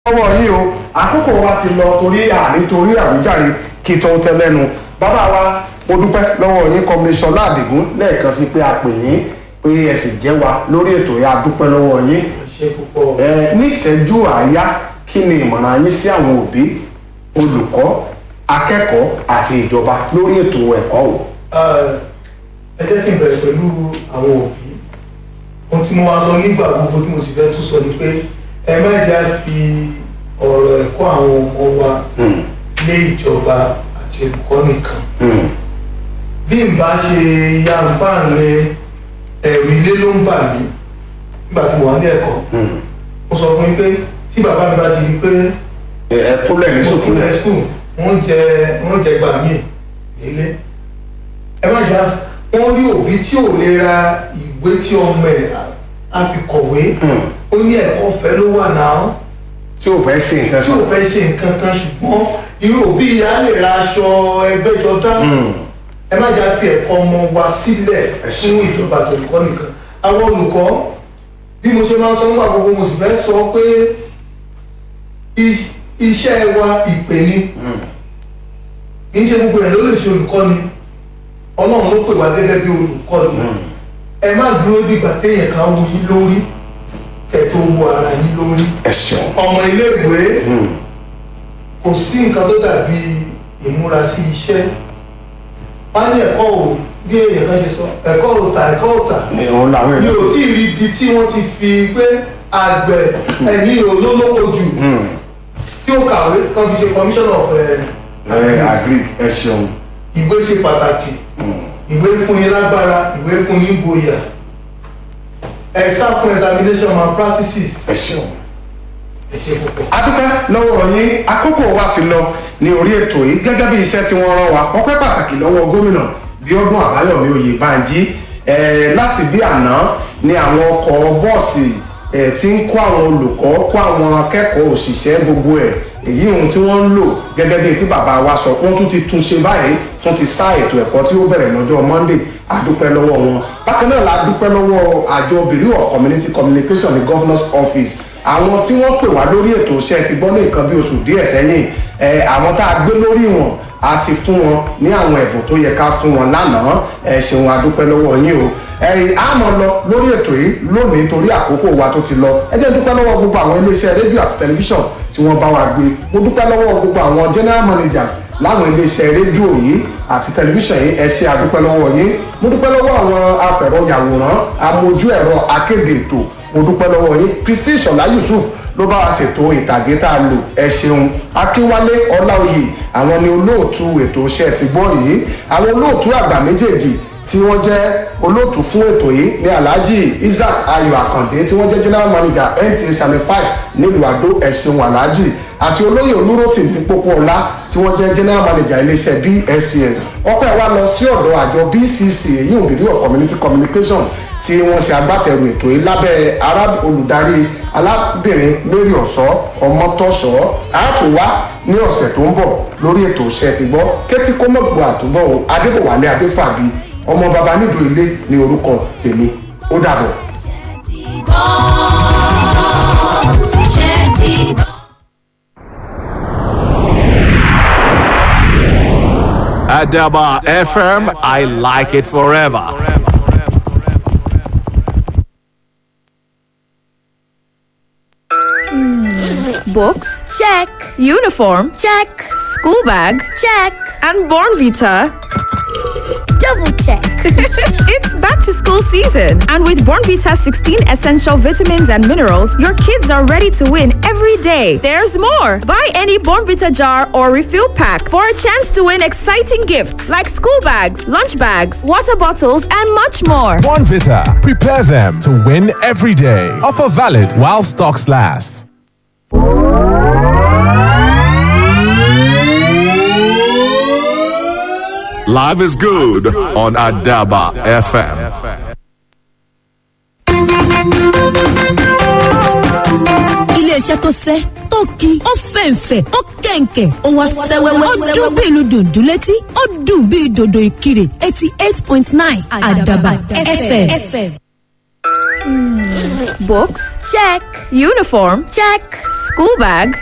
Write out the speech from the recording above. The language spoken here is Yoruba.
lọ́wọ́ yín o àkókò wa ti lọ torí àní torí àwíjàre kí tó tẹ lẹ́nu bàbá wa mo dúpẹ́ lọ́wọ́ yín kọmíṣọ́ ládìgún lẹ́ẹ̀kan sí pé a pè yín pé ẹ sì jẹ́ wa lórí ètò yẹn a dúpẹ́ lọ́wọ́ yín ṣe púpọ̀. ẹ ní ìṣẹ́jú àáyá kí ni ìmọ̀ràn yín sí àwọn òbí olùkọ́ akẹ́kọ̀ọ́ àti ìjọba lórí ètò ẹ̀kọ́ o. ẹ jẹ́ kí n bẹ̀rẹ̀ pẹ̀lú àwọn òbí ohun tí mo máa sọ nígbà gbogbo tí mo sì fẹ́ tún sọ ni pé ẹ má jẹ́ fi ọ̀rọ̀ ẹ̀kọ́ àwọn ọmọ wa lé ìjọba àti olùkọ́ nìkan bí n bá ṣe yàǹbáǹlẹ̀ ẹ̀rù ilé ló ń bà mí nígbà tí mo wà ní ẹ̀kọ́ mo sọ fún yín pé tí bàbá mi bá ti di pé ẹ kúnlẹ̀ ní sùkúlù sùkúlẹ̀ skul wọ́n jẹ wọ́n jẹ gbà mí nílé ẹ má jà wọ́n rí òbí tí ò lè ra ìwé tí ọmọ ẹ̀ á fi kọ̀wé ó ní ẹ̀kọ́ ọ̀fẹ́ ló wà náà tí ò fẹ́ sí nǹkan tí ò fẹ́ ṣe nǹkan kan ṣùgbọ́n irú òbí yìí á lè ra aṣọ ẹgbẹ́jọdá ẹ má jà fi ẹ̀kọ́ ọmọ wa sílẹ̀ fún ìjọba àtolùkọ́ nìkan àwọn olùkọ́ bí mo ṣe máa ń sọ nígbà gbogbo mo sì fẹ́ sọ pé iṣ- iṣẹ́ wa ìpè ni kì í ṣe gbogbo ẹ̀ ló lè ṣe olùkọ́ni ọlọ́run ló pè wá gẹ́gẹ́ bí olùkọ́ni ẹ má dúró dìgbà téèyàn kan wú yín lórí kẹ́ tó wú ara yín lórí ẹ ṣeun. ọmọ iléèwé kò sí nǹkan tó dàbí ìmúra sí iṣẹ́ wọ́n ní ẹ̀kọ́ ò bí èèyàn kan ṣe sọ ẹ̀kọ́ ò tà ẹ̀kọ́ ò tà òun làwọn mi èèyàn ò tí ì rí ibi tí wọ́n ti fi pé àgbẹ̀ ẹ̀yìn olólókò jù tí ó kàwé kan fi ṣe commissioner of ẹ agri ẹ ṣeun. ìwé ṣe pàtàkì ìwé fúnni lágbára ìwé fúnni gboyà ẹ sá fún examination malpractices ẹ ṣeun. ẹ ṣe púpọ̀. adúpẹ́ lọ́wọ́ yín àkókò wa ti lọ ní orí ètò yìí gẹ́gẹ́ bí iṣẹ́ tí wọ́n rán wa ọpẹ́ pàtàkì lọ́wọ́ gómìnà bíọ́dún àbáyọ̀mí oyèbánjí eh, láti bí àná ni àwọn ọkọ̀ bọ́ọ̀sì eh, tí ń kó àwọn olùkọ́ kó àwọn akẹ́kọ̀ọ́ òṣìṣẹ́ gbogbo ẹ̀ èyí ohun tí wọ́n ń lò gẹ́gẹ́ bí tí bàbá wa sọ wọ́n tún ti tún ṣe báyìí fún ti sá ètò ẹ̀kọ́ tí ó bẹ̀rẹ̀ lọ́jọ́ monday adúpẹ́ lọ́wọ́ wọn bákan náà la dúpẹ́ lọ́wọ́ àjọ bureau of community communication ní governor's office àwọn tí wọ́n pè wá lórí ètò iṣẹ́ ti gbọ́ ní nǹkan bí oṣù díẹ̀ sẹ́yìn ẹ, àwọn tá a gbé lórí wọn a ti fún wọn ní àwọn ẹ̀bùn tó yẹ ká fún wọn lánàá ẹ ṣeun adúpẹ́ lọ́wọ́ yín o ẹ̀yìn a máa lọ lórí ètò yìí lónìí torí àkókò wa tó ti lọ ẹ jẹ́ dúpẹ́ lọ́wọ́ gbogbo àwọn iléeṣẹ́ rédíò àti tẹlifíṣàn tí wọ́n bá wa gbé mo dúpẹ́ lọ́wọ́ gbogbo àwọn general managers láwọn iléeṣẹ́ rédíò yìí àti tẹlifíṣàn yìí ẹ ṣe àdúpẹ́ lọ́wọ́ yín mo dúpẹ́ lọ́wọ́ àwọn afẹ̀rọ̀yàwòrán amójú ẹ̀rọ akéde ètò mo dúpẹ́ lọ́wọ́ yín kristi ìṣọ̀lá yusuf ló bá wa ṣètò ìtàgé tá a lò ẹ ṣeun akínwálé ọláòyè àwọn ni olóòtú ètò iṣẹ́ ti gbọ́ yìí àwọn olóòtú àgbà méjèèjì tí wọ́n jẹ́ olóòtú fún ètò yìí ní alhaji isaac ayọ̀ àkàndé tí wọ́n jẹ́ general manager nta channel five nílùú àdó ẹ̀sìn alhaji àti olóyè olúrótì ní pópó ọlá tí wọ́n jẹ́ general manager iléeṣẹ́ bscs ọpẹ́ wa lọ sí ọ̀dọ̀ àjọ bcc èyí ò bureau of community communication tí wọ́n ṣe agbátẹrù ètò yìí lábẹ́ ará olùdarí alábìnrin mary ọ̀ṣọ́ ọmọtọ́ṣọ́ àtúwá ní ọ̀sẹ̀ tó ń bọ̀ lórí ètò iṣẹ́ ti gbọ́ kétí kó mọ̀ gbọ́ àtúbọ̀ o adébọ̀wálé adéfàbí ọmọ baba nídùú ilé ní orúkọ tèmi ó dàbọ̀. Adaba FM, I like it forever. Books? Check. Uniform? Check. School bag? Check. And Born Vita? Double check. It's back to school season, and with Born Vita 16 essential vitamins and minerals, your kids are ready to win every day. There's more. Buy any Born Vita jar or refill pack for a chance to win exciting gifts like school bags, lunch bags, water bottles, and much more. One Vita. Prepare them to win every day. Offer valid while stocks last. Live is good on Adaba FM. iléeṣẹ́ tó sẹ́ tó ki ó fẹ̀ǹfẹ̀ ó kẹ̀ǹkẹ̀ ó wá sẹ́wẹ́wẹ́ ó dún bí ìlú dùndún létí ó dùn bí dòdò ìkirè eighty eight point nine àdàbà fm. Books? Check. Uniform? Check. School bag?